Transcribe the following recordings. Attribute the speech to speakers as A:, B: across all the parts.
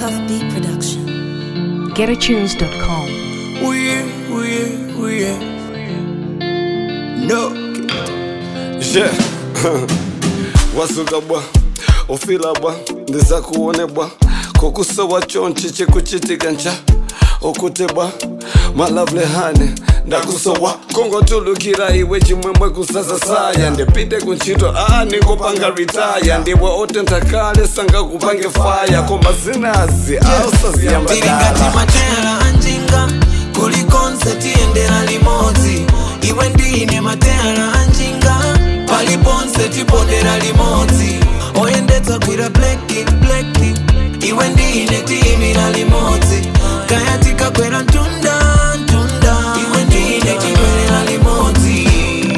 A: Cuff Beat Production.
B: GetAtunes.com.
C: We, we, we, no.
D: Yeah. wasuka bwa ufila bwa ndiza kuone bwa kokusowa chonchi chikuchitika ncha okute bwa malavule hane ndakusowa kongotulukira iwe chimwemwe kusasa saya ndipite kuntchito a nikupanga ritaya ndiwe otenthakale sangakupange faya koma zinazi ausaziyamba
C: tiringati matera anjinga kuli konseti endera limodzi iwe ndine matera anjinga pali ponse tipondera limodzi oyendetsa gwira bleki bleki iwe ndine tiyimira limodzi kaya tikakwera mtunda mtunda iwe ndine tibwerera limodzi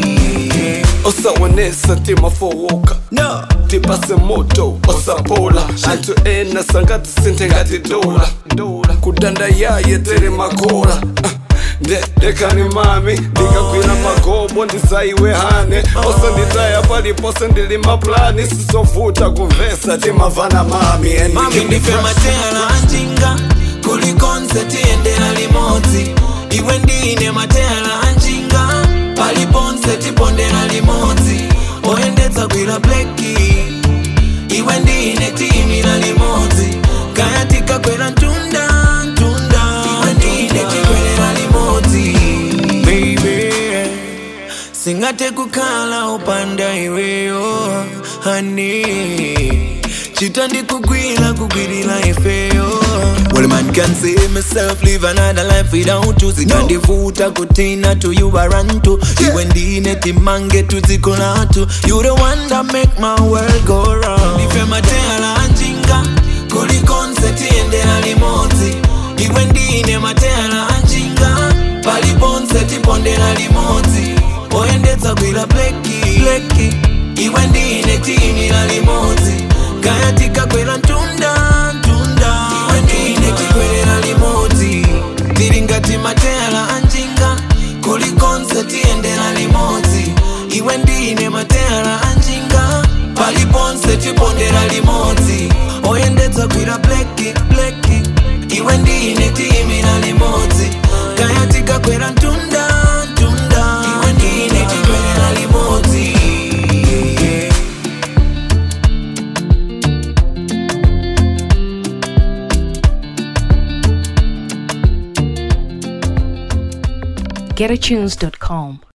D: osaonesa timafowoka
C: no
D: tipase moto osapola anthu ena sangati sinthe ngati dola kudanda yaye tere makola Ah, nde dekani mami ndikagwira magobo ndisaiwe hane osanditaya palipose ndili maplani sizovuta kumvesa timavana mami and we
C: mami
D: can be
C: ndife
D: fresh.
C: matera anjinga kuli konseti endera limodzi iwe ndine matera anjinga pali ponse tipondera limodzi oyendetsa gwira bleki iwe ndine tiyimira limodzi kaya tikakwera mtunda mtunda iwe ndine tigwerera limodzi baby singate kukhala upanda iweyo hani chita ndikugwira kugwirira ifeyo Well, man can say myself live another life without you zikandivuta kutina to you I run to iwe ndine timange tuzikolatu you the one that make my world go round ife matela anjinga kuli konseti endera limodzi iwe ndine matela anjinga pali ponse tipondera limodzi oyendetsa gwira bleki bleki iwe ndine tiyimira limodzi kaya tikakwera mtunda mtunda iwe ndine tigwerera limodzi tiri ngati matela anjinga kuli konse tiyendera limodzi iwe ndine matela anjinga pali ponse tipondera limodzi oyendetsa gwira bleki bleki iwe ndine tiyimira limodzi kaya tikakwera mtunda mtunda iwe ndine tigwerera limodzi
B: GetAtunes.com.